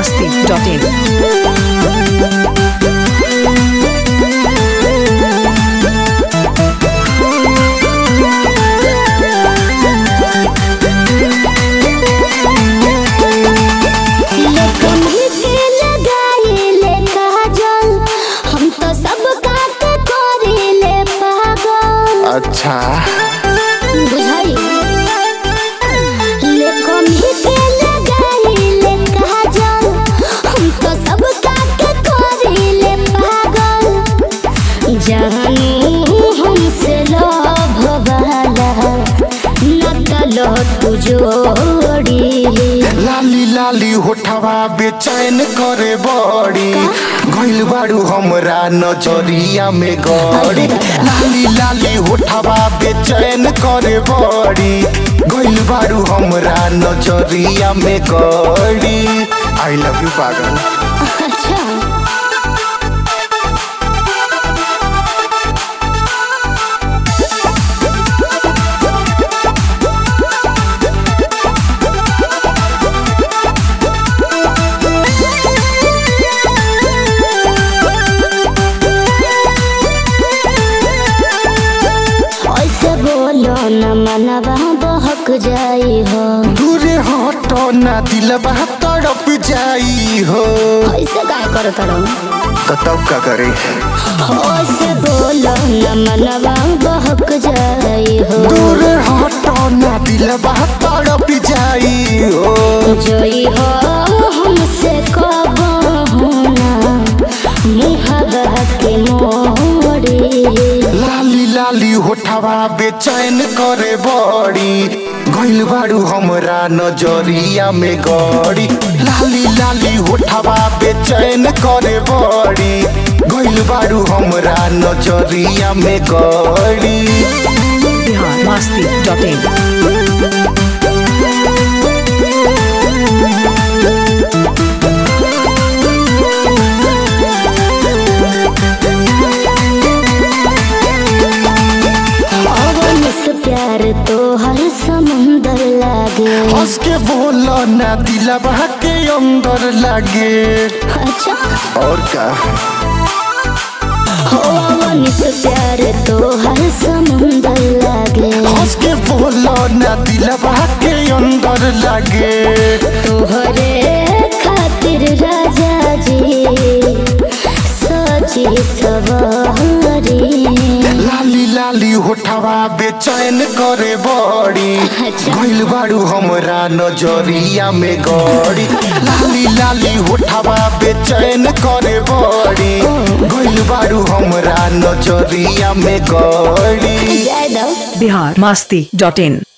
masti.in. कहीं के लगाइले काजल हम तो सब काट करिले पागल अच्छा बुझाई ले कहीं के लगाइले काजल हम तो सब काट करिले पागल जानू हमसे लव वाला न तलो तू जोड़ी लाली लाली होठवा बेचैन करे बड़ी गइल बाड़ू हमरा नजरिया में गड़ी लाली लाली होठवा बेचैन करे बड़ी गइल बाड़ू हमरा नजरिया में गड़ी आई लव यू पागल अच्छा ऐसे बोलो न मनवा बहक जाई हो दूरे हटो ना दिलबा तड़प जाई हो ऐसे काय कर तड़ो तो तब का करे ऐसे बोलो न मनवा बहक जाई हो दूरे हटो ना दिलबा तड़प जाई हो जोई हो हमसे कब होना मुहबा के मोड़ी लाली लाली होठवा बेचैन करे बड़ी गइल बाड़ू हमरा नजरिया में गड़ी लाली लाली होठवा बेचैन करे बड़ी गइल बाड़ू हमरा नजरिया में गड़ी Bihar masti.in. अवन से प्यार तो हर समुंदर लागे हंस के बोलो ना दिलबा के अंदर लागे अच्छा और का अवन से प्यार तो हर समुंदर लागे हंस के बोलो ना दिलबा के अंदर लागे तोहरे खातिर राजा जी सजी सवारी लाली लाली होठवा बेचैन करे बड़ी अच्छा। गइल बाड़ू हमरा नजरिया में गड़ी लाली लाली होठवा बेचैन करे बड़ी गइल बाड़ू हमरा नजरिया में गड़ी जय दो Bihar masti.in.